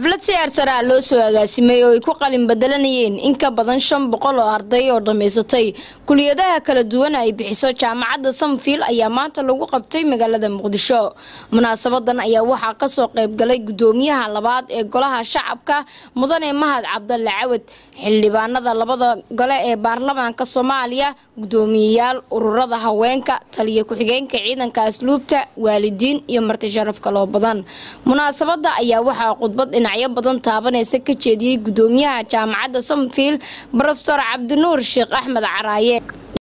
xaflad si aarsaraa loo soo agaasimay oo ay ku qalin bedelanayeen in ka badan shan boqol oo arday oo dhammaysatay kuliyadaha kala duwan ay bixiso jaamacadda samfield ayaa maanta lagu qabtay magaalada muqdisho munaasabadan ayaa waxaa kasoo qaybgalay gudoomiyaha labaad ee golaha shacabka mudane mahad cabdalle cawad xildhibaanada labada gole ee baarlamaanka soomaaliya gudoomiyeyaal ururada haweenka taliya ku-xigeenka ciidanka asluubta waalidiin iyo marti sharaf kaloo badan munaasabada ayaa waxaa khudbad dhinacyo badan taabanaysa ka jeediyey gudoomiyaha jaamacadda samfield rofesor cabdinuur sheekh axmed caraaye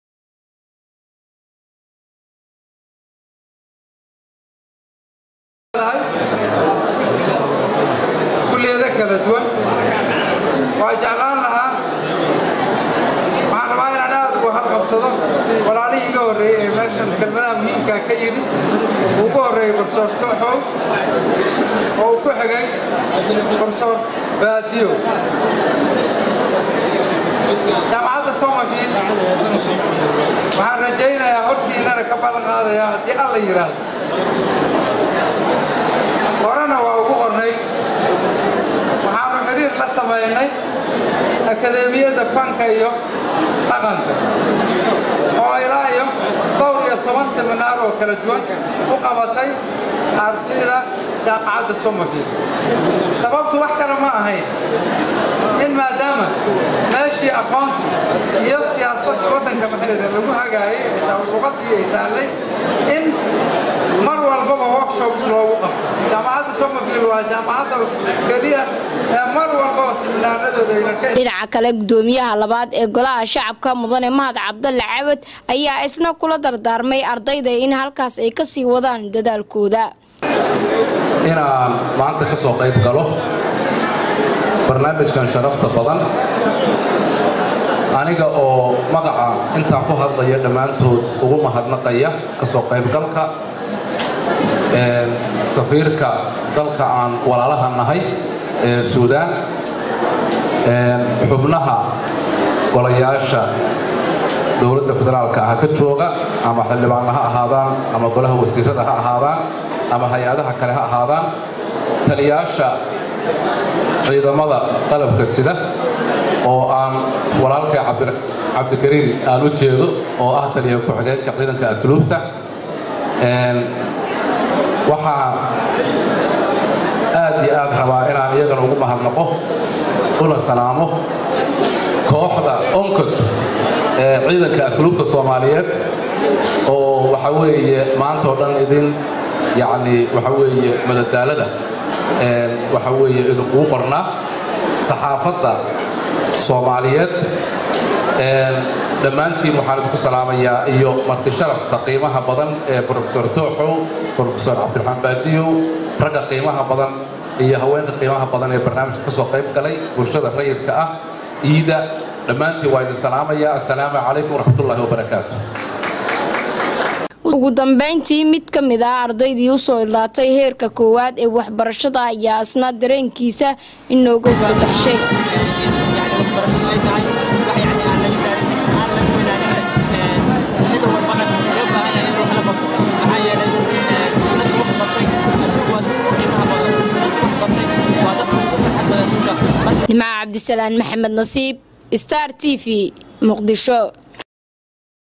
kuliyado kala duwan waa jeclaan lahaa waxaan rabaa inaan aad uga halqabsado walaalihii iga horreeyey ee meeshan kelmadaha muhiimkaa ka yidhi uu ugu horreeyey barsoor kooxow oo uu ku xigay barsoor baadiyo jaamacadda somafield waxaan rajaynayaa hortiinana ka ballan qaadayaa haddii alla yidhaahdo horena waa ugu qornay waxaanu xidhiir la samaynay akadeemiyadda fanka iyo dhaqanka oo ilaa iyo dhowr iyo toban seminaar oo kala duwan u qabatay ardayda jaamacadda somafield sababtu wax kale ma ahayn in maadaama meeshii aqoontii iyo siyaasadda waddanka maxayda lagu hagaayay ay taa luqadii ay taallay in mar walbaba workshops loogu qabto jaamacadda somafield waa jaamacadda keliya ee mar walbaba seminaaradooda ayna ka dhinaca kale gudoomiyaha labaad ee golaha shacabka mudane mahad cabdalle cawad ayaa isna kula dardaarmay ardayda in halkaas ay ka sii wadaan dadaalkooda inaan maanta ka soo qayb galo barnaamijkan sharafta badan aniga oo magaca intaan ku hadlaya dhammaantood ugu mahadnaqaya ka soo qaybgalka safiirka dalka aan walaalaha nahay ee suudaan xubnaha golayaasha dowladda federaalka ah ka jooga ama xildhibaanna ha ahaadaan ama golaha wasiirada ha ahaadaan ama hay-adaha kale ha ahaadaan taliyaasha ciidamada qalabka sida oo aan walaalkay cabdikariim aan u jeedo oo ah taliya ku-xigeenka ciidanka asluubta waxaan aad iyo aad rabaa inaan iyagana ugu mahadnaqo una salaamo kooxda oncod ee ciidanka asluubta soomaaliyeed oo waxa weeye maantao dhan idin yacni waxa weeye madadaalada waxa weeye idinkuu qornaa saxaafadda soomaaliyeed dhammaantiin waxaan idinku salaamayaa iyo marti sharafta qiimaha badan ee rofesor tooxow rofesor cabdiraxmaan baadiyow ragga qiimaha badan iyo haweenka qiimaha badan ee barnaamijka ka soo qayb galay bulshada rayidka ah iida dhammaantiin waa idin salaamayaa assalaamu calaykum waraxmatullaahi wabarakaatu ugu dambeyntii mid ka mid ah ardaydii usoo idlaatay heerka koowaad ee waxbarashada ayaa isna dareenkiisa inooga wadabaxshay nimca cabdisalaan maxamed nasiib star t v muqdisho